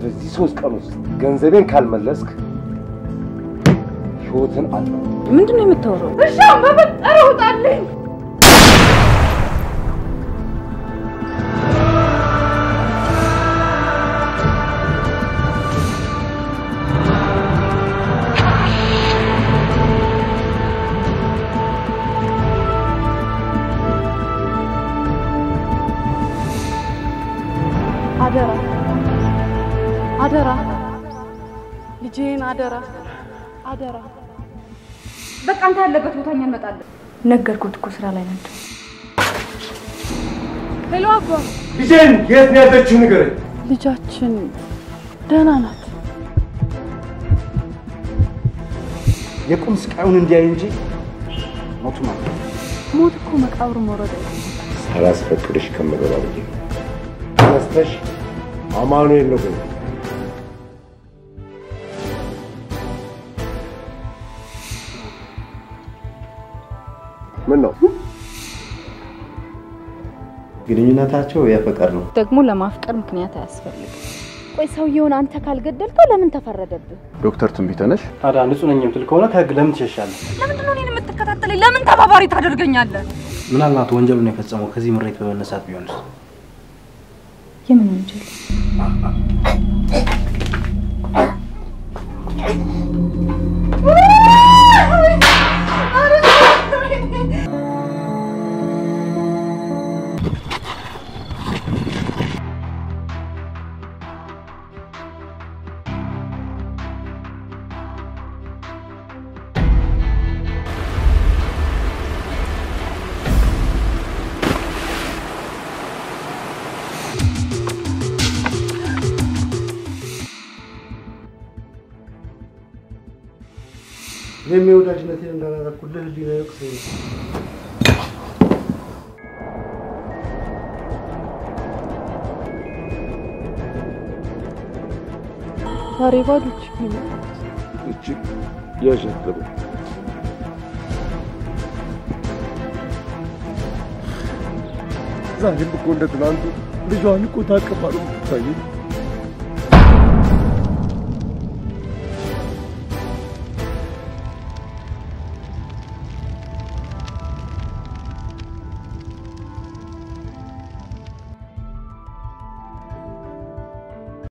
በዚህ ሶስት ቀን ውስጥ ገንዘቤን ካልመለስክ ህይወትን አለ ምንድን ነው የምታወራው? እሺ በፈጠረ ውጣልኝ። አደራ አደራ፣ ልጄን አደራ አደራ። በቃ አንተ ያለበት ቦታ እኛ እንመጣለን። ነገርኩት እኮ ስራ ላይ ናቸው። ሄሎ አባ፣ ልጄን የት ነው ያለችው ንገረኝ። ልጃችን ደህና ናት። የቁም ስቃዩን እንዲያይ እንጂ ሞቱ ማለት ሞት እኮ መቃብር መውረድ አይደለም። ሳላስፈቅድሽ ከምገባ ብዬ ተነስተሽ አማኑኤል ነው በይው። ምን ነው ግንኙነታቸው የፍቅር ነው። ደግሞ ለማፍቀር ምክንያት አያስፈልግም። ቆይ ሰውየውን አንተ ካልገደልከው ለምን ተፈረደብህ? ዶክተር ትንቢተ ነሽ? ታዲያ ንጹህ ነኝ የምትል ከሆነ ከህግ ለምን ትሸሻለህ? ለምንድን ነው እኔን የምትከታተለኝ? ለምን ተባባሪ ታደርገኛለህ? ምናልባት ወንጀሉን የፈጸመው ከዚህ ምሬት በመነሳት ቢሆንስ? የምን ወንጀል? እኔም የወዳጅነቴን እንዳላረኩልህ ህሊና ይወቅሰኝ። ዛሬ ባዶ እጅ ነው የመጣሁት። እጅግ ያሸተበ ዛሬም እኮ እንደ ትናንቱ ልጇን እኮ ታቅፋ ነው የምትታየኝ።